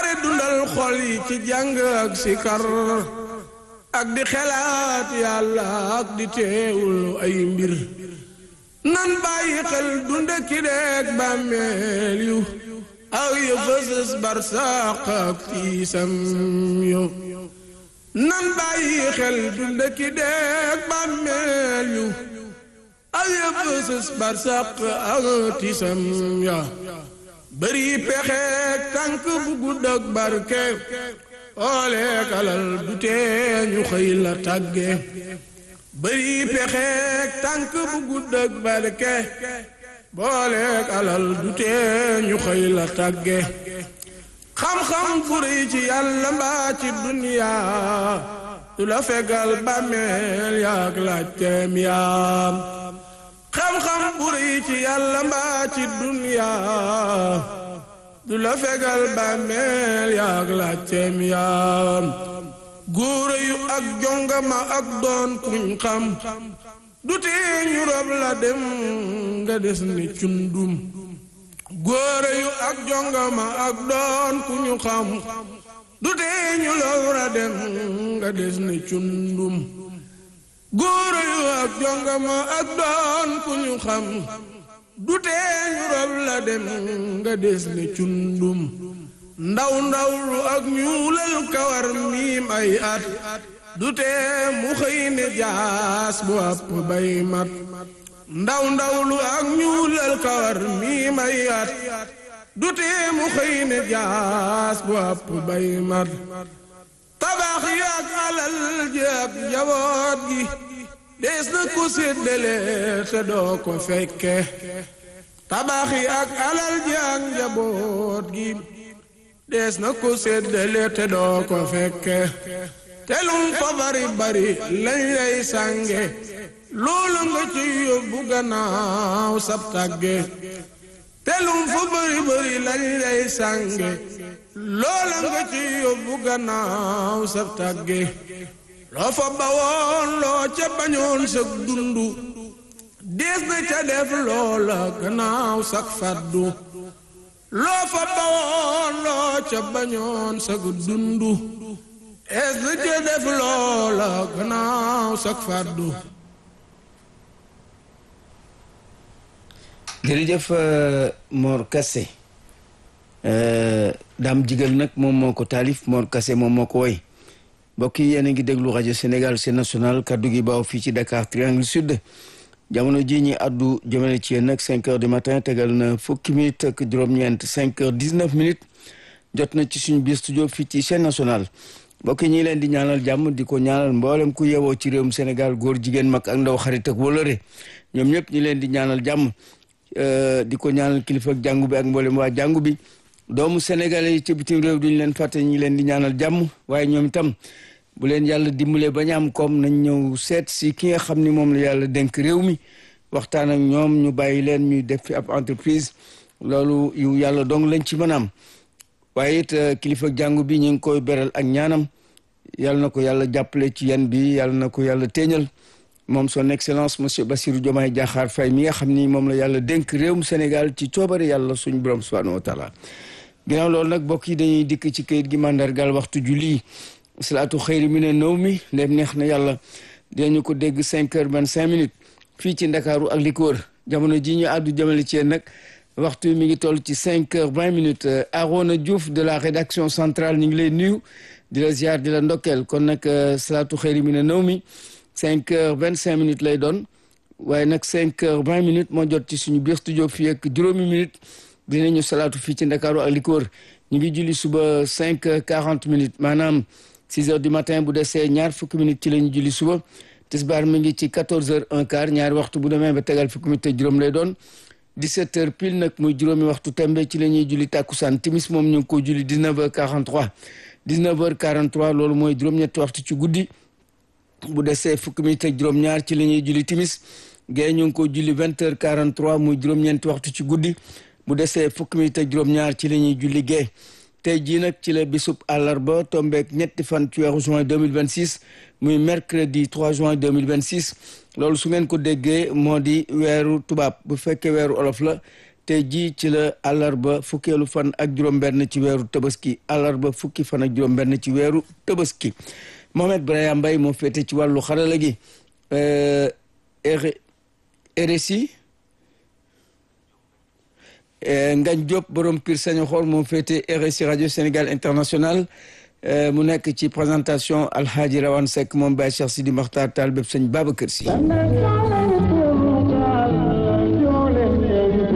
boole dundal xol yi ci jàng ak sikar ak di xelaat yàlla ak di teewul ay mbir nan bàyyi xel dunde ki deeg bàmmeel yu aw yu fësës barsaq ak tiisam yu nan bàyyi xel dunde ki deeg bàmmeel yu aw yu fësës barsaq ak tiisam ya bëri pexeek tànk bu gudd ak barke ooleek alal du tee ñu xëy la tàgge bëri pexeek tànk bu gudd ak barke booleek alal du tee ñu xëy la tàgge xam-xam bu rëy ci yàlla mbaa ci duniyaa du la fegal bàmmeel yaak laajteem yaam xam-xam bu rëy ci yàlla mbaa ci duniyaa du la fegal bàmmeel yaak laajteem yaam góor yu ak jongama ak doon kuñ xam du tee ñu rob la dem nga des ni cundum góor yu ak jongama ak doon kuñu xam du tee ñu rob la dem nga des ni cundum góor yu ak jongama ak doon kuñu xam du tee ñu rob la dem nga des ni cundum ndaw ndaw lu ak ñuulal kawar miim ay at du tee mu xëy ne jaas bu àpp bay mat ndaw ndaw lu ak ñuulal kawar miim ay at du tee mu xëy ne jaas bu àpp bay mat tabax yi ak alal ji ak jaboot gi dees na ko séddale te doo ko fekke tabax yi ak alal ji ak njaboot gi dees na ko séddale te doo ko fekke te lum fa bari bari lañ lay sànge loolu nga ci yóbbu gannaaw sab tàgge te lum fa bari bari lañ lay sànge loola nga ci yóbbu gannaaw sab tàgge loo fa bawoon loo ca bañoon sag dundu dees na ca def loola gannaaw sak faddu loo fa bawoon loo ca bañoon sag dundu es na ca def loola gannaaw sak faddu jërëjëf Mor Kassé daam jigal nag moom moo ko taalif Mor Kassé moom moo ko woy mbokk yi yéen a ngi déglu rajo Sénégal c'est national kaddu gi baaw fii ci Dakar Triangle Sud jamono ji ñi addu jëmale ci yéen nag cinq heures du matin tegal na fukki minutes ak juróom-ñeent cinq heures dix-neuf minutes jot na ci suñu biir studio fii ci chaîne nationale mbokk yi ñi leen di ñaanal jàmm di ko ñaanal mboolem ku yewoo ci réewum Sénégal góor jigéen mag ak ndaw xarit ak wólëre ñoom ñëpp ñi leen di ñaanal jàmm di ko ñaanal kilifa ak jàngu bi ak mboolem waa jàngu bi doomu sénégalais yi ci bitim réew duñu leen fàtte ñi leen di ñaanal jàmm waaye ñoom itam bu leen yàlla dimbalee ba ñu am koom nañ ñëw seet si ki nga xam ni moom la yàlla dénk réew mi waxtaan ak ñoom ñu bàyyi leen ñuy def fi ab entreprise loolu yu yàlla dong lañ ci mën a am waaye it kilifa jàngu bi ñu ngi koy beral ak ñaanam yàlla na ko yàlla jàppale ci yan bi yàlla na ko yàlla téeñal moom son excellence monsieur Bassirou Diomaye Diakhar Faye mi nga xam ni moom la yàlla dénk réewum Sénégal ci coobare yàlla suñu borom subhanahu wa taala ginnaaw loolu nag bokk yi dañuy dikk ci kayit gi mandargal waxtu julli salaatu xëyri mi ne nëw mi ndem neex na yàlla dinañu ko dégg cinq heures vingt cinq minutes fii ci ndakaaru ak li ko wër jamono ji ñu àddu jëmale ci yéen nag waxtu mi ngi toll ci cinq heures vingt minutes Arona Diouf de la rédaction centrale ñu ngi lay nuyu di la ziar di la ndokkeel kon nag salaatu xëyri mi ne nëw mi cinq heures vingt cinq minutes lay doon waaye nag cinq heures vingt minutes moo jot ci suñu biir studio fii ak juróomi minutes dinañu salaatu fii ci ndakaaru ak li ko wër ñu ngi julli suba cinq heures quarante minutes maanaam six heures du matin bu desee ñaar fukki minutes ci la ñu julli suba tisbaar mi ngi ci quatorze heures un quart ñaari waxtu bu demee ba tegal fukki minutes te juróom lay doon dix-sept heures pile nag muy juróomi waxtu tembe ci la ñuy julli tàkkusaan timis moom ñu ngi ko julli dix-neuf heures quarante-trois dix-neuf heures quarante-trois loolu mooy juróom-ñetti waxtu ci guddi bu desee fukki minutes ak juróom-ñaar ci la ñuy julli timis gée ñu ngi ko julli vingt heures quarante-trois muy juróom-ñeenti waxtu ci guddi bu desee fukki minutes ak juróom-ñaar ci la ñuy julli gée tey jii nag ci la bisub àllarba tombeek ñetti fan ci weeru juin 2026 muy mercredi 3 juin 2026 loolu su ngeen ko déggee moo di weeru tubaab bu fekkee weeru olof la tey jii ci la àllarba fukkeelu fan ak juróom-benn ci weeru tabaski àllarba fukki fan ak juróom-benn ci weeru tabaski Mohamed Brahim Mbaye moo féete ci wàllu xarala gi RSI Ngañ Diop borom Pire Sañoxor moo féete RSI rajo Sénégal international mu nekk ci présentation Alhaji Rawane Seck moom Baye Cheikh Sidi Makhtar Tall bépp sëñ Babacar Si